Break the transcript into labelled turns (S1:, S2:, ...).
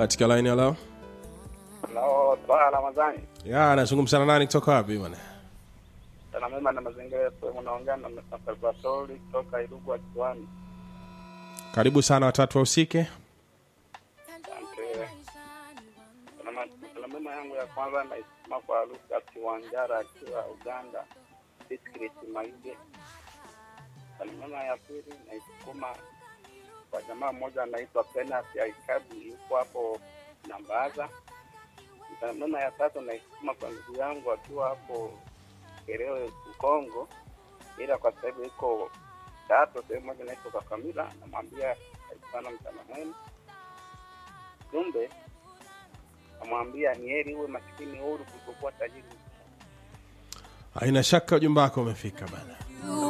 S1: katika line ya leo
S2: Halo, Twaa Ramadhani.
S1: ya nazungumza na nani kutoka wapi bwana
S2: Sana mema na mazingira ya sehemu naongea na na Salvatori kutoka Irugu Kiwani.
S1: karibu sana watatu wahusike
S2: Asante. Sana ma- sana mema yangu ya kwanza naisema kwa Lucas Wanjara akiwa Uganda, district Maige. Sana mema ya pili naisukuma kwa jamaa mmoja anaitwa Penasi Aikabi yuko hapo Nambaza. Sana mema ya tatu naisukuma kwa ndugu yangu akiwa hapo Kerewe Kongo, ila kwa sasa hivi iko tatu sehemu moja naitwa kwa Kamila, namwambia sana mchana mwema. Jumbe namwambia ni heri uwe masikini huru kuliko kuwa tajiri.
S1: haina shaka ujumbe wako umefika bana